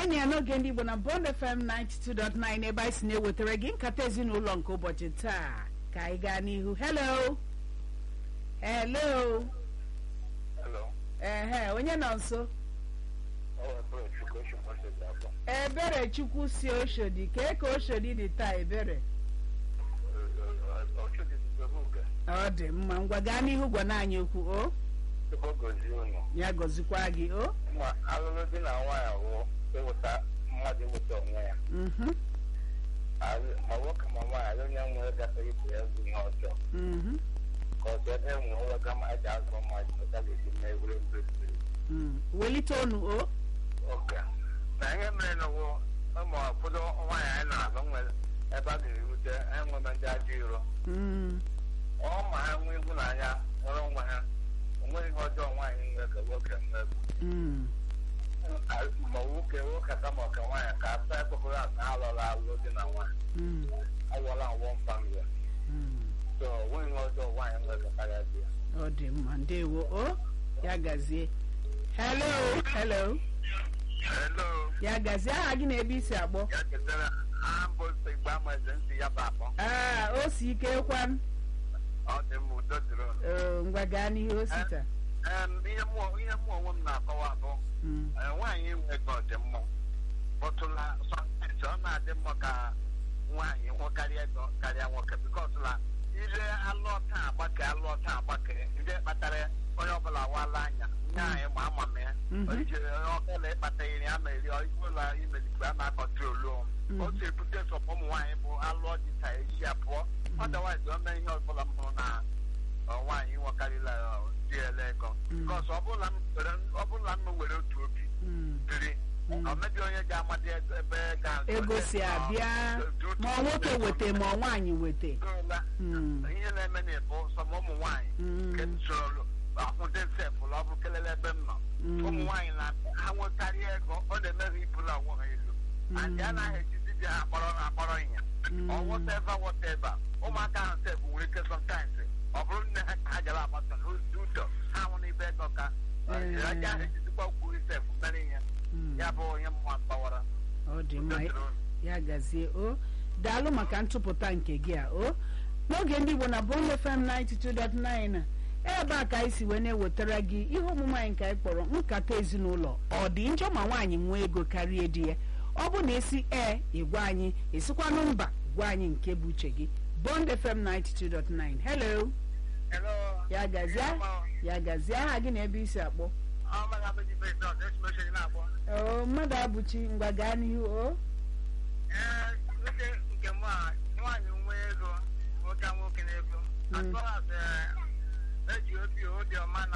anyị ya n'oge ndị igbo na bond fm 92.9 ebe anyị si na-ewetara gị nkata ezinụlọ nke ụbọchị taa ka anyị gaa n'ihu hello hello Hello. ehe onye nọ nso Oh, bro, Chukwu Moses Afọ. ebere chukwu si oshodi kee ka oshodi dị taa ebere Ọchụ dị nzọrọ oge. ọ dị mma ngwa gaa n'ihu gwa na anyị okwu o Tupu o gozie unu. ya gọzikwa gị o Ma alụlụ di na nwaanyị wụ ịwụta mmadụ ịwụta onwe ya. Mhm, Alụ- Ma nwoke ma nwaanyị alụ onye nwere gafere ibe ya bụ ihe ọjọọ. mhm, Ka ọ dị ebe enwe ụlọ gama eji azụ mmadụ pụta ga-eji mee egwuregwu ebiri. mm. welite onu o Oke. Na ihe mere na wụ ụmụ ụfọdụ nwaanyị anyị na-alụ nwere ebe a ga-erute enweme ndị ajọ iro. Mm, ọ ma ha nwee ịhụnanya nwere onwe ha onweghị ihe ọjọọ nwaanyị nwere ka nwoke nwee mm, ma nwoke nwoke aka ma ọka nwaanyị ka asa ekpekọrọ aka ha lọrọ alụ dị na nwaanyị mm, awọla nwọ famili mm. so onweghị ihe ọjọọ nwaanyị nwere karịa di ya ọ dị mma ndewo o ya gazie hello hello hello ya gazie aha gị na ebe isi akpọ ya chetara aha mbụ igbe amaeze ntị ya bụ akpọ aa o si ike kwan ọ dị mma udo dịrị unu Ee, ngwa gaa n'ihe o sita Em, ihe mụ ihe mụ onwe m na-akọwa bụ Mm, eh, nwaanyị inwe ego dị mma bụtụla sọntịtị ọ na-adị mma ka nwaanyị nwekarịa ego karịa nwoke bikọs la ire alụ ọta agbake alụ ọta agbake ndị kpatara onye ọbụla wala anya nye anyị ma ama m ya Mhm. o jiri ọbụla ịkpata iri ama eri ụlọ imelikwe a na-akọntrolu Mhm. otu ebute sọpụ ụmụ nwaanyị bụ alụ ọdịta echi abụọ ọdawaiz o mee ihe ọbụla m hụrụ na ọ, nwaanyị nwekarịla ọ, di ele ego Mhm. bikọs ọbụla m were- ọbụla m were otu obi mm. biri Mm. ọ mebi onye ga-amadị ego- ebe ga ego si abịa ma ọ nwoke weta ma ọ nwaanyị weta Mm, ihe na-eme na ịbụ sọm ụmụ nwaanyị nke mm, soro akwụde sefụlụ ọ bụ kelele ebe m nọ Mm. ụmụ nwaanyị na ha nwekarịa ego ọ na-emeghị ibula onwe ha elu and a naghị ejizi di ha akpọrọ ha akpọrọ ịnya Mm. ọ whatever whatever ụmụaka ahụ sef nwere ike sometimes ọ bụrụ nne ha ka ha jara agbata n'ụzọ ha nwụ n'ibe ego ka Eh. aja ahụ ejizikwa kwuru sef mere ihe mm. ya bụ onye mma gbawara ọ dị mma ya gazie o daalụ maka ntụpụta nke gị a o n'oge ndị igbo na bond fm 92.9 ebe a ka anyị si wee na-ewetara gị ihe omume anyị nke anyị kpọrọ nkata ezinụlọ ọ dị njọ ma nwaanyị nwee ego karịa di ya ọ bụ na esi ee ịgwa anyị esikwanụ mba gwa anyị nke bụ uche gị bond fm 92.9 hello Hello. ya gazie ya gazie aha gị na ebe isi akpọ Ọ maghị abụghị ibe ịzọ ọzọ esi oche na-akpọ. o mmadụ abụchi ngwa gaa n'ihu o Ee, nwoke nke mụ a nwaanyị nwe ego nwoke a nwoke na-ego Mm. as far as eh, eji obi obi ọma na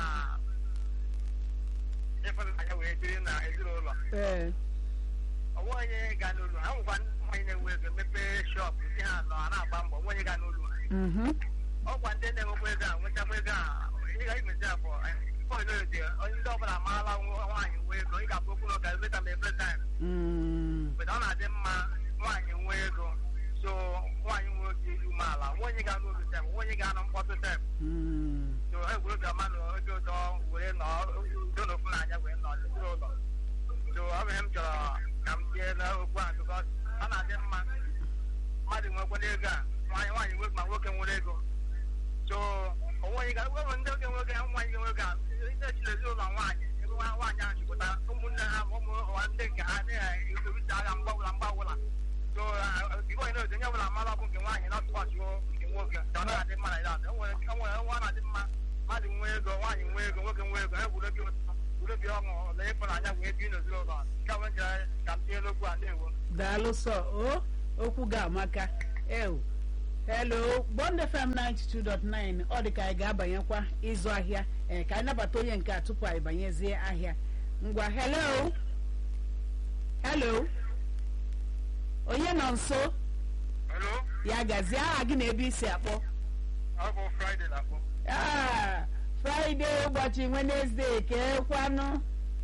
ịfụnanya wee biri na ezinụlọ ee ọ nweghị onye ga n'ụlọ ha nwekwa ndị nwaanyị na-enwe ego mepee shọp di ha nọ a na-agba mbọ nweghị ga n'ụlọ ha mhm, ọkwa ndị na-enwekwa ego a nwechakwa ego a ị ga imezi abụọ onye ndị ọbụla amaala nwaanyị nwe ego ị ga-abụ okwu n'ụka emeta ma every time mm, but ọ na-adị mma nwaanyị nwee ego so nwaanyị nwee obi ilu umeala nwaanyị ga n'ụlọ tem nwaanyị ga anụ mkpọtụ tem mm. so egwuregwu ama na oge ụtọ were nọ udo na ofu n'anya wee nọ n'okpuru ụlọ so ọ bụ ihe m chọrọ ka m tie n'okwu a because ọ na-adị mma mmadụ nwekwana ego a nwaanyị nwaanyị nwe ma nwoke nwere ego so onweghị ga enwere ndị oge nwoke nwaanyị ga nwoke a na-echiri ezinụlọ nwaanyị ebe nwa nwaanyị ahụ chịpụta ụmụnne ha ma ụmụ ụwa ndị nke ha na-ekorita agha mgbawụla mgbawụla so igwe onye na-eji onye ọbụla mara bụ nke nwaanyị na ọtụkwasị nke nwoke ka ọ na-adị mma na ya o nwere o nwere nwa na-adị mma mmadụ nwee ego nwaanyị nwee ego nwoke nwee ego egwuregwu egwuregwu ọṅụ na ịfụnanya wee bi n'ezinụlọ nke a nwere ka m tinye n'okwu a na-ewo daalụ sọ o okwu ga-amaka ew hello bond fm 92.9 ọ dị ka anyị ga-abanyekwa ịzụ ahịa ee ka anyị nabata onye nke a tupu anyị banyezie ahịa ngwa hello hello onye nọ nso Hello, ya gazie aha gị na ebe isi akpọ ọ bụ Friday na-akpọ Ah, fraịde ụbọchị wenezdee keekwanụ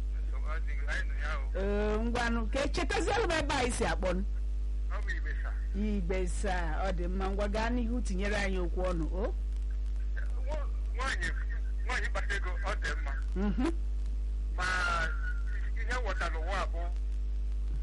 ee ngwanụ ka echetazielụ m ebe anyị si akpọ nụ ọ bụ igbe sa igbe saa ọ dị mma ngwa gaa n'ihu tinyere anyị okwu ọnụ o nwaanyị nwaanyị kpata ego ọ dị mma Mhm, ma ihe nghọtara ụwa bụ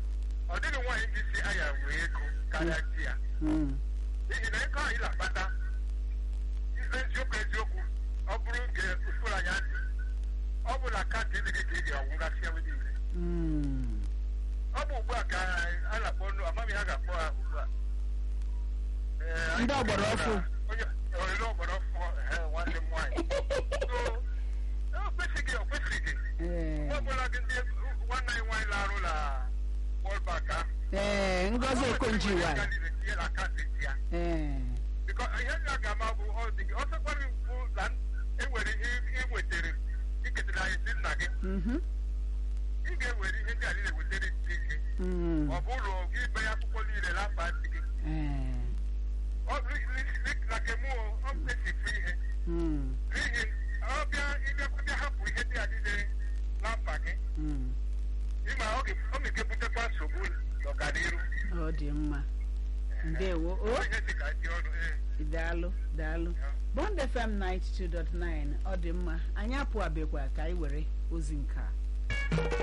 karịa di ya Mm. n'ihi na ego anyị na-akpata eziokwu eziokwu ọ bụrụ nke usoro anya ntị ọ bụ na kaadị dị gị ka ị ga-anwụgasị ebe niile Mm. ọ bụ ugbu a ka a na-akpọ nnu amaghị ha ga-akpọ ha ugbu a Ee, anyị Ndị ọgbara ọfụ. onye onye ọgbara ọfụ ehe, nwanne m nwaanyị So, o kwesịghị o kwesịghị Ee. mgbe ọbụla gị ndị nwanne anyị nwaanyị na-arụ na World Bank ahụ Ee, Ngozi Okonjo-Iweala. tinye na akaụntụ ya Ee. bikọ ihe ndị a ga-ama bụ ọ dị gị ọsọ kwara bụ na enwere ihe ị nwetara iketara anyị si nna gị Mhm. ị ga-ewere ihe ndị a niile wetara ndị gị Mm. ọ bụ ụlọ gị be ya akwụkwọ niile n'afa ntị gị Ee. ọ bụ na kemụ ọ mkpesifu ihe Mm. n'ihi ọ bịa ịbịakwabịa hapụ ihe ndị a niile na mkpa gị Mm. ịma ọ ga- ọ ga-ebutekwa nsogbu n'ọganiru Ọ dị mma. Ndewo. O. Ọ ihe dị ka dị ọnụ ee daalụ daalụ bond fm 92.9 ọ dị mma anyị apụ abịakwa ka anyị were ozi nke a